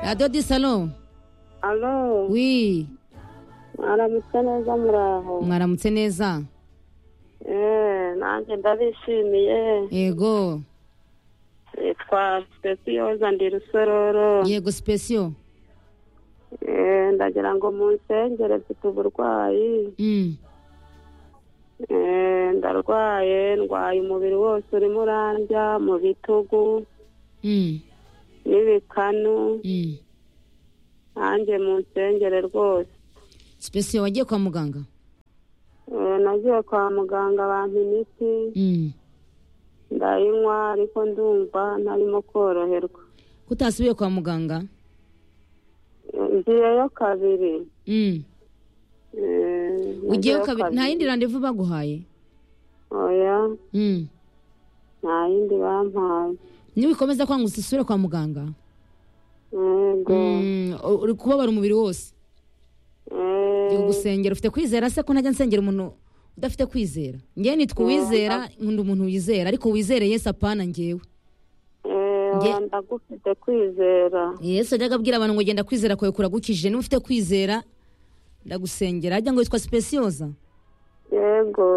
radiyo di salo alo wi mwaramutse neza muraho mwaramutse neza Eh, nanjye ndabishimiye yego nitwa sipesiyoza ndi rusororo yego sipesiyo Eh, ndagira ngo munsengere mfite uburwayi Mm. Eh, ndarwaye ndwaye umubiri wose urimo urandya mu bitugu Mm. n'ibikanu Mm. nanjye munsengere rwose sipesiyo wagiye kwa muganga Eh, nagiye kwa muganga bampa imiti Mm. ndayinywa ariko ndumva ntarimo koroherwa ko utasubiye kwa muganga Eh, ngiyeyo kabiri Mm. Eh, ugiyeyo nagiyeyo kabiri nta yindi randevu baguhaye oya Mm. nta yindi bampaye niwikomeza kwanga usisubire kwa muganga yego Mm, uri kubabara umubiri wose Eh, Yego gusengera ufite kwizera se ko ntajya nsengera umuntu udafite kwizera ngewe nitwa uwizera nkunda umuntu wizera ariko wizere yesu apana ngewe eh, Nge- oya, ndagufite kwizera yesu ajyaga abwira abantu ngo genda kwizera kwawe kuragukije niba ufite kwizera ndagusengera ajya ngo witwa sipesiyoza yego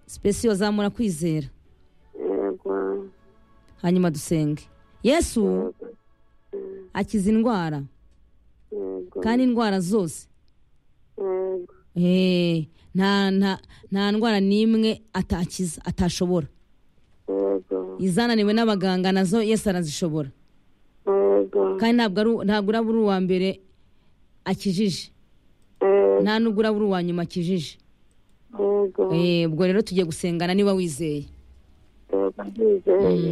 sipesiyoza murakwizera yego hanyuma dusenge yesu akiza indwara yego kandi indwara zose yego Eh, nta nta nta ndwara n'imwe atakiza atashobora yego izananiwe n'abaganga nazo yesu arazishobora yego kandi ntabwo ari u- ntabwo uraba uri uwa mbere akijije eh, nta n'ubwo uraba uri uwa nyuma akijije yego Eh, ubwo rero tugiye gusengana niba wizeye yego ndizeye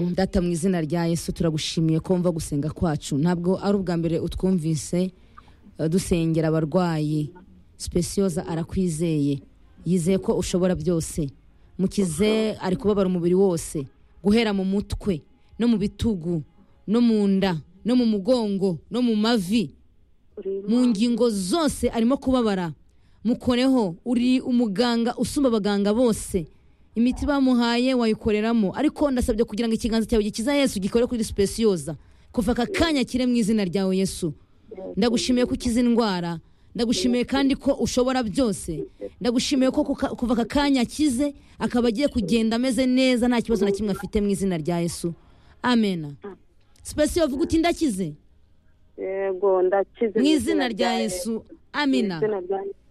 Mm, data mu izina rya yesu turagushimiye ko wumva gusenga kwacu ntabwo ari ubwa mbere utwumvise eh, dusengera abarwayi sipesiyoza arakwizeye yizeye ko ushobora byose mukize ari kubabara umubiri wose guhera mu mutwe no mu bitugu no mu nda no mu mugongo no mu mavi mu ngingo zose arimo kubabara mukoreho uri umuganga usumba abaganga bose imiti bamuhaye wayikoreramo ariko ndasabye kugira ngo ikiganza cyawe gikiza yesu gikore kuri sipesiyoza kuva aka kanya kire mu izina ryawe yesu ndagushimiye ko ukiza indwara ndagushimiye kandi ko ushobora byose ndagushimiye ko kuka- kuva aka kanya akize akaba agiye kugenda ameze neza nta kibazo na kimwe afite mu izina rya yesu amena sipesiyo vuga uti ndakize yego ndakize mu izina rya yesu amina Mu izina rya Yesu.